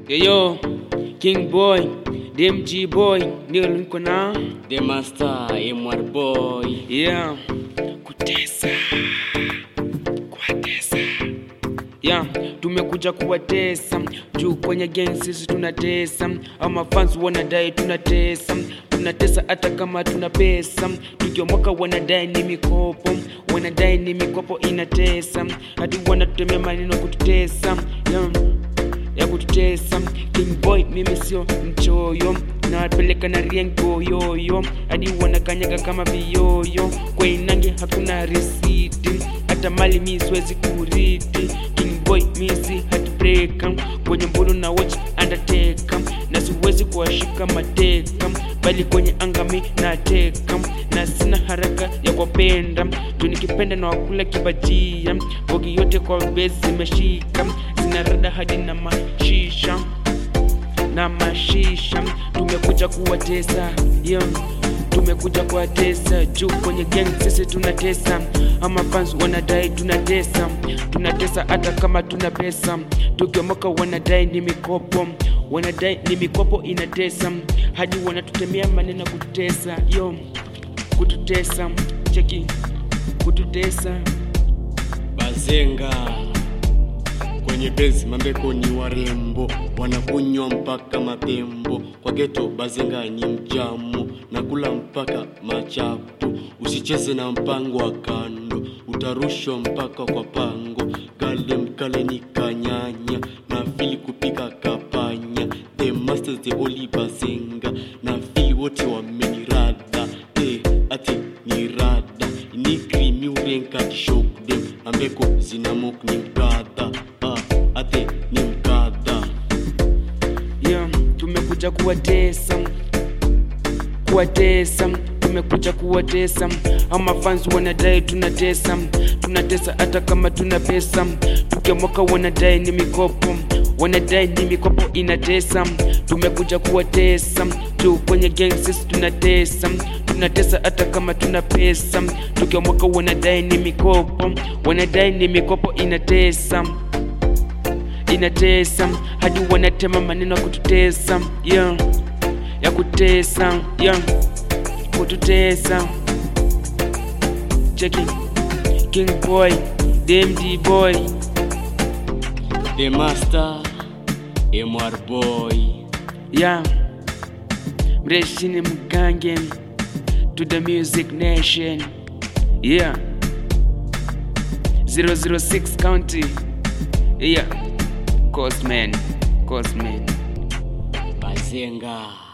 Yo, King Boy, DMG Boy, ndio niko na The Master MR Boy yeah, kutesa kuwatesa yeah, tumekuja kuwatesa juu kwenye gang sisi tunatesa, ama fans wanadai tunatesa tunatesa hata kama tuna pesa, tukiomoka wanadai ni mikopo, wanadai ni mikopo inatesa, hadi wanatutemea maneno kututesa yeah ya kututesa King Boy, mimi sio mchoyo, nawapeleka na riengo yoyo hadi wanakanyaga kama viyoyo. Kwa inange hakuna risiti, hata mali mi siwezi kuriti. King Boy, mi si heartbreaker, kwenye mbulu na watch undertaker, na siwezi kuwashika mateka, bali kwenye anga mi nateka, na sina haraka ya kuwapenda tu, nikipenda na wakula kibajia, bogi yote kwa bezi zimeshika zinarada hadi na mashisha na mashisha tumekuja kuwatesa yeah. tumekuja kuwatesa juu kwenye gang sisi tunatesa ama fans wanadai tunatesa tunatesa hata kama tuna pesa tukiomoka wanadai ni mikopo wanadai ni mikopo inatesa hadi wanatutemea maneno kututesa yo kututesa cheki kututesa Bazenga kwenye bezi mambeko ni warembo wanakunywa mpaka matembo kwa geto bazenga ni mjamo nakula mpaka machapo usicheze na mpango wa kando utarushwa mpaka kwa pango kale mkale ni kanyanya na fili kupika kapanya the masters the only bazenga na fili wote wamenirada eh, ati ni rada ni krimi urenka shock them ambeko zinamok ni mkadha ah, ate ni mkadha yeah, tumekuja kuwatesa kuwatesa tumekuja kuwatesa ama fans wanadai tunatesa tunatesa hata kama tuna pesa tukiamoka wanadai ni mikopo wanadai ni mikopo inatesa tumekuja kuwatesa tu kwenye gang sisi tunatesa tunatesa hata kama tuna pesa tukiamoka wanadai ni mikopo wanadai ni mikopo inatesa inatesa hadi wanatema maneno ya kututesa yeah. ya kutesa yeah. kututesa cheki king boy dmd boy the master mr boy yeah. mreshini mgange to the music nation yeah 006 county yeah cosman cosman bazenga